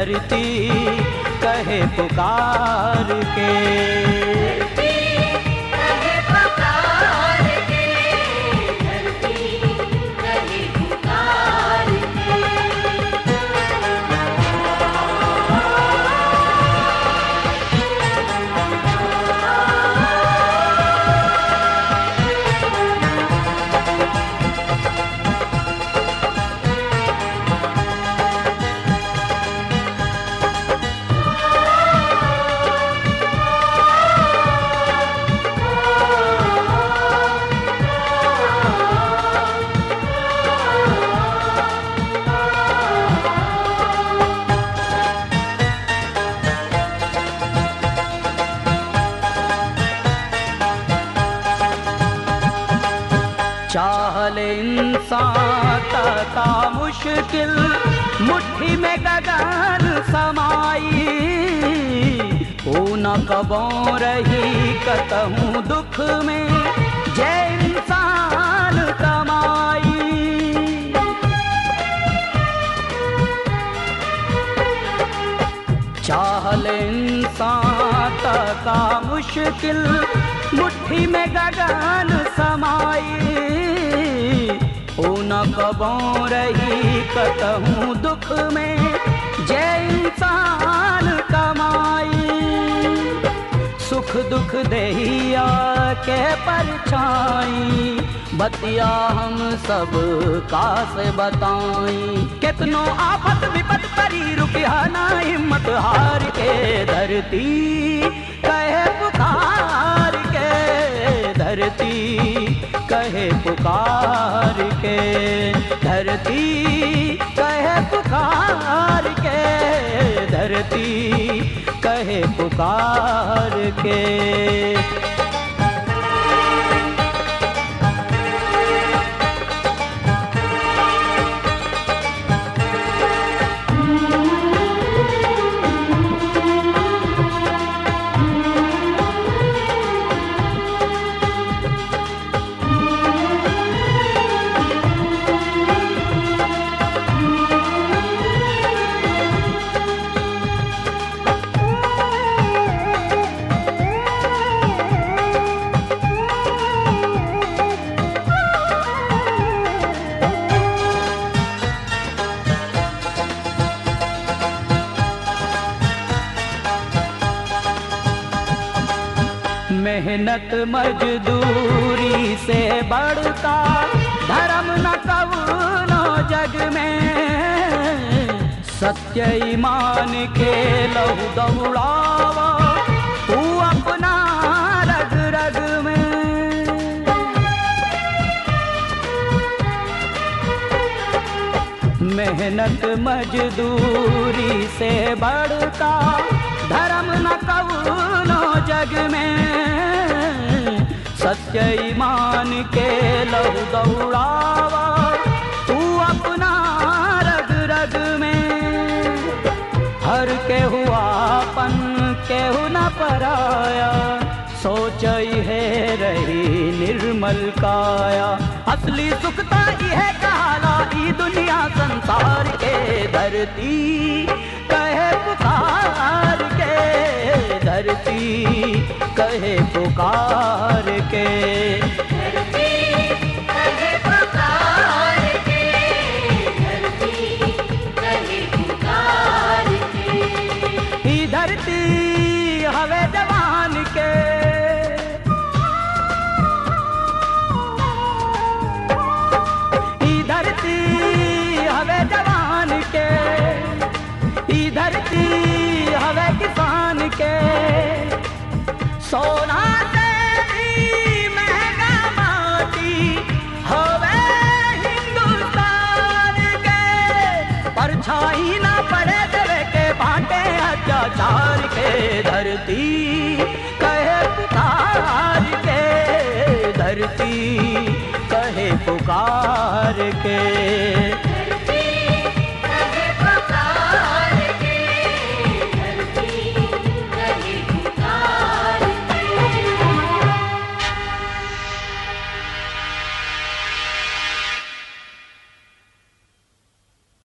धरती कहे पुकार के कहे पुकार के धरती कहे पुकार के चाहल इंसान तका मुश्किल मुट्ठी में गगन समाई ओ न कबो रही कतहूँ दुख में जय इंसान कमाई चाहल इंसान तका मुश्किल मुट्ठी में गगन समाई ओ न कबो रही कतहूँ दुख में जय इंसान कमाई सुख दुख देहिया के परछाई बतिया हम सब का से बताई कितनो आफत विपत परी रुकिया ना हिम्मत हार के धरती कहे पुकार के धरती कहे पुकार के धरती कहे पुकार के धरती कहे पुकार के मेहनत मजदूरी से बढ़ता धर्म न कबूनो जग में सत्य ईमान के लहू दौड़ावा तू अपना रग रग में मेहनत मजदूरी से बढ़ता धर्म न कबूनो जग में सत्य ईमान के लहू दौड़ावा तू अपना रग रग में हर के हुआ पन केहू न पराया सोच है रही निर्मल काया असली सुखता है कहाला ई दुनिया संसार के धरती कहे पुकार के धरती कहे पुकार के धरती कहे पुकार के धरती कहे पुकार के ई धरती हवे जवान के ई धरती हवे जवान के ई धरती हवे किसान के सोना से भी महंगा माटी हवे हिंदुस्तान के परछाई ना पड़े देवे के बाटे अत्याचार के धरती कहे पुकार के धरती कहे पुकार के